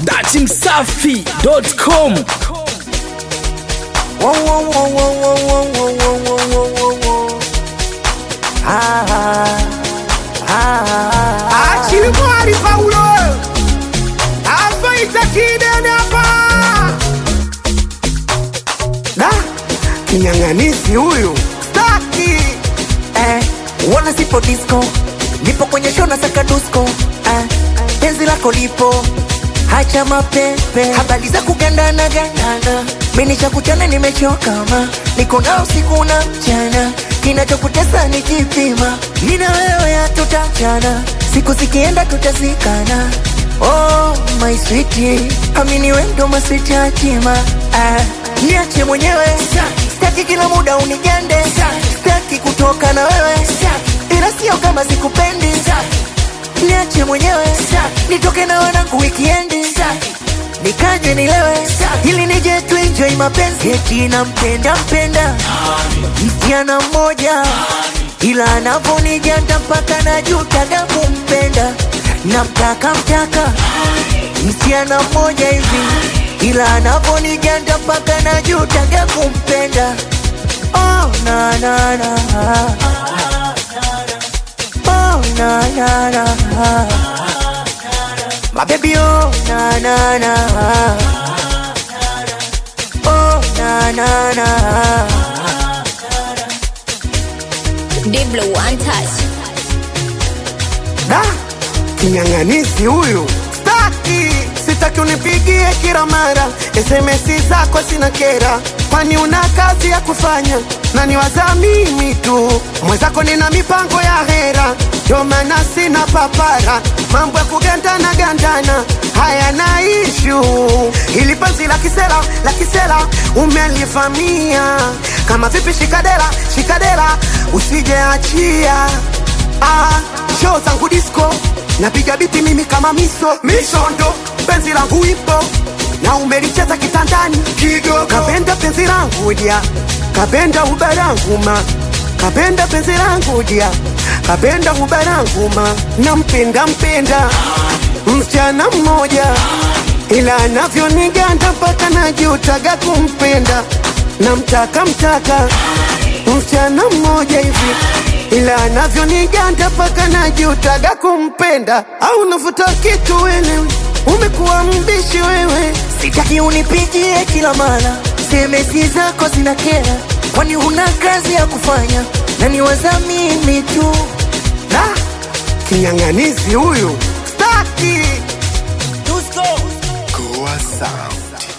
datimsafi.com Whoa, whoa, whoa, whoa, whoa, whoa, whoa, whoa, whoa, whoa, whoa. Ah, ah, ah, Achilimwari Paulo afaita kidene hapa da kinyang'anisi huyu staki eh, wana sipo disco nipo kwenye show na saka dusko eh, penzi lako lipo hacha mapepe habari za kugandana gandana mimi cha kuchana nimechoka ma niko na usiku na mchana kinachokutesa ni kipima nina wewe hatutachana siku zikienda tutazikana oh my sweetie amini wendo maswiti hatima ah, niache mwenyewe staki kila muda unigande staki kutoka na wewe ila sio kama sikupendi niache mwenyewe nitoke na wanangu wikiendi nikaje nilewe ili nije tuenjoy mapenzi eti nampenda mpenda msichana mmoja ila anavonijanda mpaka najutaga kumpenda namtaka mtaka msichana mmoja hivi ila anavonijanda mpaka najutaga kumpenda oh, na, na, na. Oh, na, na, na. My baby, oh, na, na, na. Oh, na, na, na. Diblo one touch. da kinyang'anisi huyu staki sitaki unipigie kila mara sms zako sina kera kwani una kazi ya kufanya na niwaza mimi tu mwenzako nina mipango ya hera ndio maana sina papara mambo ya kugandana gandana haya na ishu ili penzi la kisela la kisela umelivamia kama vipi shikadera shikadera usijeachia ah, show zangu disco napiga biti mimi kama miso mishondo penzi langu ipo na umelicheza kitandani kidogo kapenda penzi langu dia kapenda uba langu ma kapenda penzi langu dia kapenda uba langu ma nampenda mpenda msichana mmoja ila anavyoniganda mpaka najutaga kumpenda namtaka mtaka msichana mmoja hivi ila anavyoniganda mpaka najutaga kumpenda au navuta kitu wewe umekuwa mbishi wewe sitaki unipigie kila mara semesi zako zina kera kwani huna kazi ya kufanya na niwaza mimi tu da kinyang'anizi huyu staki Tusko. Goa Sound.